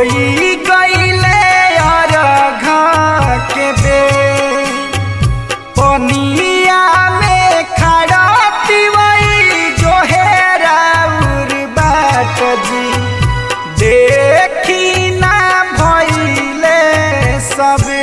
होई गईले अरघ के बेर पनिया में खड़ा तिवई जो है राउर बाट जी देखी ना भइले सबे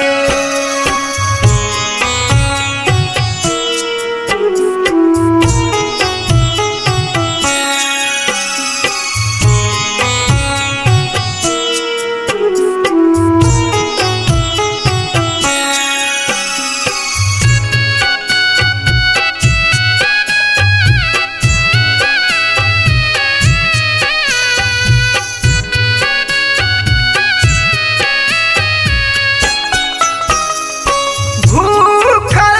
भूखल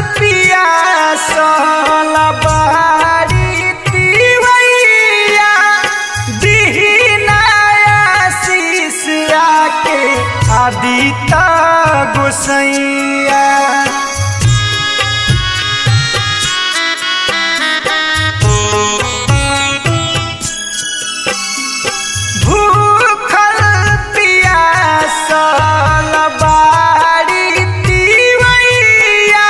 पियासल बारी तिवैया दीनाया शीश आके आदिता गोसैया भूखल पियासल बारी तिवैया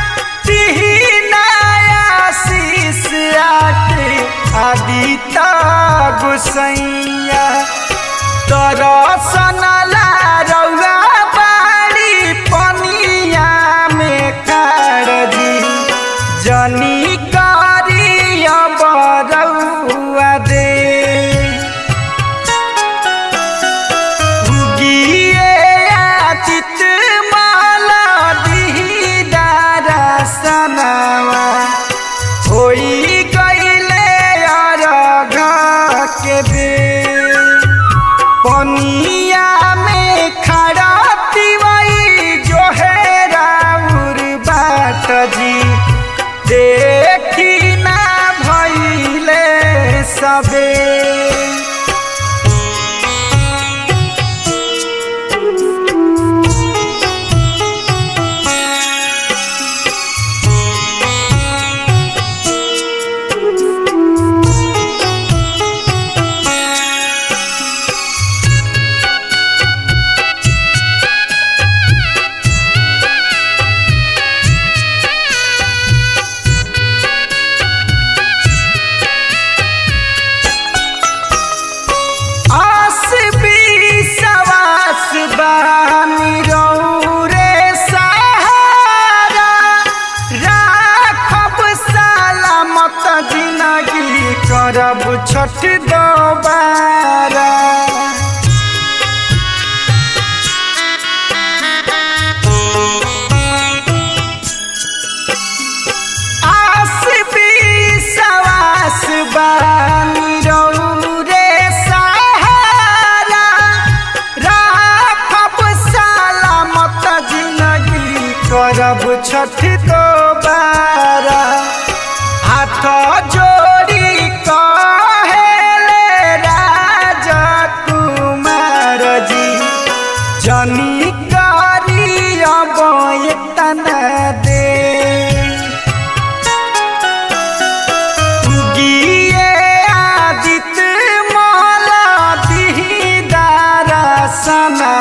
तिहनाया शीश आके आदिता गोसैया दरसन ला रउआ बाड़ी पनिया में कारजी जनी करिया बरउआ दे उगिए आचित माला दीदारा सनावा होई गईले अरघ के बेर पनिया में खड़ा तिवई जो है राउर बाट जी देखी ना भइले सबे आस सवास बानी रौरे सहारा राखब सलामत जिंदगी करब छठ दोबारा आस सवास बानी रौरे सहारा राखब सलामत जिंदगी करब छठ दोबारा हाथ जोड़ी कहेले राजा कुमार जी जनी करी अब एतना दे उगिए आदित माला दीदारा सना